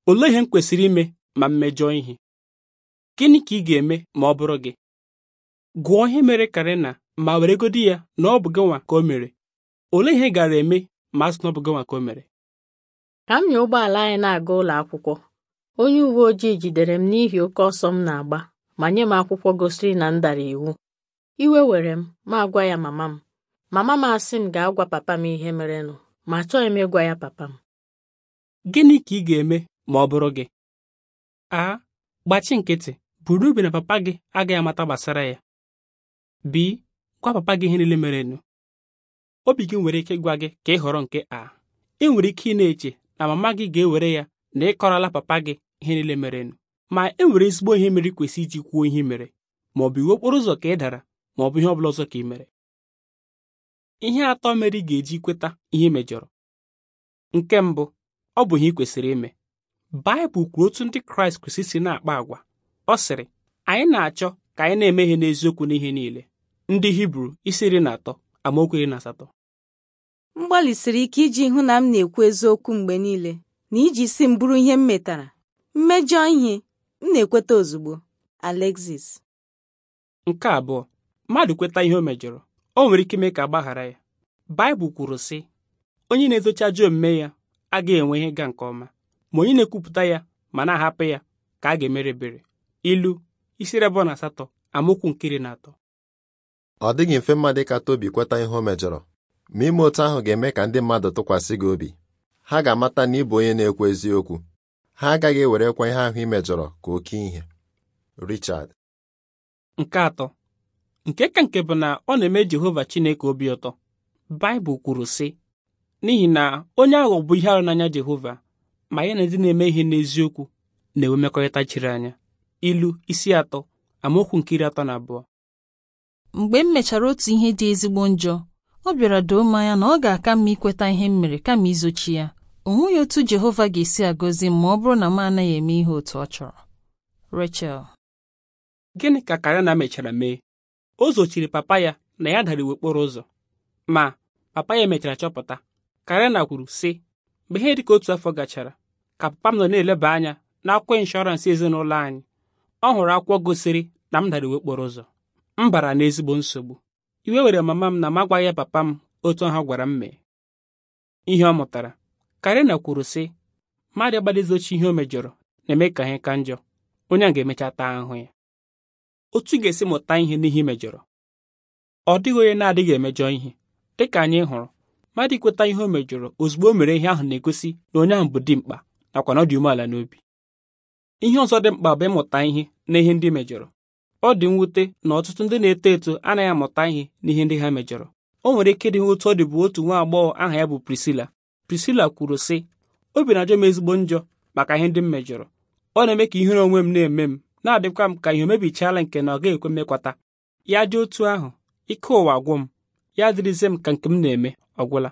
olee ihe m kwesịrị ime ma m mejọọ ihe gịnị ka ị ga-eme ma ọ bụrụ gị gụọ ihe mere Karena ma weregodi ya na ọ bụ gị nwa ka o mere olee ihe ị gara eme ma a sị na ọ bụ gị nwa ka o mere Ka m nya ụgbọala anyị na-aga ụlọ akwụkwọ onye uwe ojii jidere m n'ihi oke ọsọ m na-agba ma nye m akwụkwọ gosiri na m dara iwu iwe were m ma agwa ya mama m mama m asị m gaa gwa papa m ihe merenụ ma achọghị m ịgwa ya papa m gịnị ka ị ga-eme ma ọ bụrụ gị a gbachi nkịtị buru obi na papa gị agaghị amata gbasara ya b gwa papa gị ihe niile merenụ obi gị nwere ike ịgwa gị ka ị họrọ nke a ị nwere ike ị na-eche na mama gị ga-ewere ya na ị kọrọla papa gị ihe niile merenụ ma e nwere ezigbo ihe mere kwesị iji kwuo ihe i mere ma ọ bụ iwu okporo ụzọ ka ị dara ma ọ bụ ihe ọ bụla ọzọ ka ị mere ihe atọ mere ị ga-eji kweta ihe i mejọrọ nke mbụ ọ bụ ihe ị kwesịrị ime Baịbụl kwuru otu ndị Kraịst kwesịrị si na-akpa agwa ọ sịrị anyị na-achọ ka anyị na-eme ihe n'eziokwu n'ihe niile ndị Hibru isi iri na atọ amaokwu iri na asatọ m gbalịsiri ike iji hụ na m na-ekwu eziokwu mgbe niile na iji si m bụrụ ihe m metara mmejọ ihe m na-ekweta ozugbo Alexis nke abụọ mmadụ kweta ihe o mejọrọ o nwere ike ime ka agbaghara ya Baịbụl kwuru sị onye na-ezochi ajọ omume ya agaghị enwe ihe ịga nke ọma ma onye na-ekwupụta ya ma na-ahapụ ya ka a ga-emere ebere ilu isi iri abụọ na asatọ amaokwu nke iri na atọ ọ dịghị mfe mmadụ ka Tobi kweta ihe o mejọrọ ma ime otu ahụ ga-eme ka ndị mmadụ tụkwasị gị obi ha ga-amata na ị bụ onye na-ekwu eziokwu ha agaghị ewerekwa ihe ahụ ị mejọrọ ka oke ihe Richard nke atọ nke ka nke bụ na ọ na-eme Jehova Chineke obi ụtọ Baịbụl kwuru sị n'ihi na onye aghụghọ bụ ihe arụ n'anya Jehova ma ya na ndị na-eme ihe n'eziokwu na-enwe mmekọrịta chiri anya ilu isi atọ amaokwu nke iri atọ na abụọ mgbe m mechara otu ihe dị ezigbo njọ ọ bịara doo m anya na ọ ga-aka mma ikweta ihe m mere kama izochi ya o nweghị otu Jehova ga-esi agọzi m ma ọ bụrụ na m anaghị eme ihe otu ọ chọrọ Rachel gịnị ka Karena mechara mee o zochiri papa ya na ya dara iwu okporo ụzọ ma papa ya mechara chọpụta Karena kwuru sị mgbe ihe dịka otu afọ gachara ka papa m nọ na-eleba anya n'akwụkwọ ịnshọransị ezinụlọ anyị ọ hụrụ akwụkwọ gosiri na m dara iwu okporo ụzọ m bara n'ezigbo nsogbu iwe were mama m na m agwaghị ya papa m otu ahụ gwara m mee ihe ọ mụtara Karena kwuru sị mmadụ agbadizochi ihe o mejọrọ na-eme ka ihe ka njọ onye a ga-emecha taa ahụhụ ya otu ị ga-esi mụta ihe n'ihe i mejọrọ ọ dịghị onye na-adịghị emejọ ihe dịka anyị hụrụ mmadụ ikweta ihe o mejọrọ ozugbo o mere ihe ahụ na-egosi na onye ahụ bụ dimkpa nakwa na ọ dị umeala n'obi ihe ọzọ dị mkpa bụ ịmụta ihe na ihe ndị mejọrọ ọ dị mwute na ọtụtụ ndị na-eto eto anaghị amụta ihe n'ihe ndị ha mejọrọ o nwere ike dị otu ọ dị bụ otu nwa agbọghọ aha ya bụ Priscilla Priscilla kwuru sị obi na-ajọ m ezigbo njọ maka ihe ndị m mejọrọ ọ na-eme ka ihere onwe m na-eme m na-adịkwa m ka ihe o mebichaala nke na ọ gaghị ekwe mmekwata ya dị otu ahụ ike ụwa gwụ m ya dịrịzie m ka nke m na-eme ọ gwụla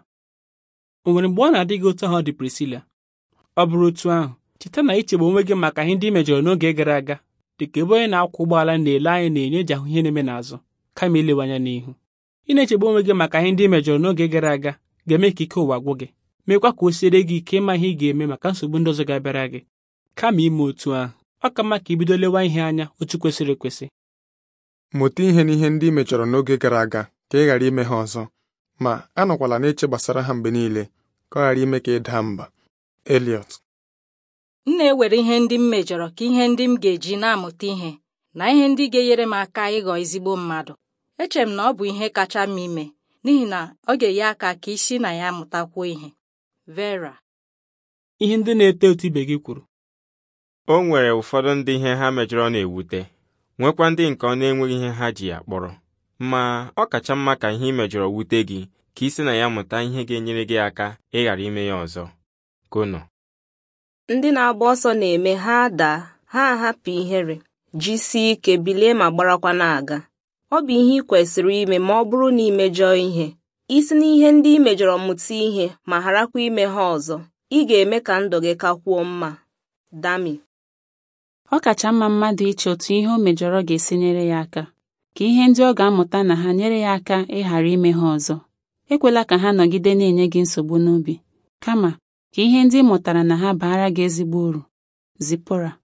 o nwere mgbe ọ na-adị gị otu ahụ dị Priscilla ọ bụrụ otu ahụ cheta na ichegbu onwe gị maka ihe ndị i mejọrọ n'oge gara aga dị ka ebe onye na-akwọ ụgbọala na-ele anya na-enyo eji ahụ ihe na-eme n'azụ kama ilewe anya n'ihu ị na-echegbu onwe gị maka ihe ndị i mejọrọ n'oge gara aga ga-eme ka ike ụwa gwụ gị meekwa ka o siere gị ike ịma ihe ị ga-eme maka nsogbu ndị ọzọ ga-abịara gị kama ime otu ahụ ọ ka mma ka ibido lewa ihe anya otu kwesịrị ekwesị mụta ihe n'ihe ndị i mejọrọ n'oge gara aga ka ị ghara ime ha ọzọ ma anọkwala na-eche gbasara ha mgbe niile ka ọ ghara ime ka ị daa mba Eliot m na-ewere ihe ndị m mejọrọ ka ihe ndị m ga-eji na-amụta ihe na ihe ndị ga-enyere m aka ịghọ ezigbo mmadụ echere m na ọ bụ ihe kacha mma ime n'ihi na ọ ga-enye aka ka isi na ya mụtakwuo ihe Vera ihe ndị na-eto eto ibe gị kwuru o nwere ụfọdụ ndị ihe ha mejọrọ na-ewute nwekwa ndị nke ọ na-enweghị ihe ha ji ya kpọrọ ma ọ kacha mma ka ihe ị mejọrọ wute gị ka isi na ya mụta ihe ga-enyere gị aka ịghara ime ya ọzọ kono ndị na-agba ọsọ na-eme ha daa ha ahapụ ihere jisie ike bilie ma gbarakwa na-aga ọ bụ ihe ị kwesịrị ime ma ọ bụrụ na ị mejọọ ihe isi n'ihe ndị ị mejọrọ mụta ihe ma gharakwa ime ha ọzọ ị ga-eme ka ndụ gị kakwuo mma Dami ọ kacha mma mmadụ iche otu ihe o mejọrọ ga-esi nyere ya aka ka ihe ndị ọ ga-amụta na ha nyere ya aka ịghara ime ha ọzọ ekwela ka ha nọgide na-enye gị nsogbu n'obi kama ka ihe ndị ị mụtara na ha baara gị ezigbo uru Zipora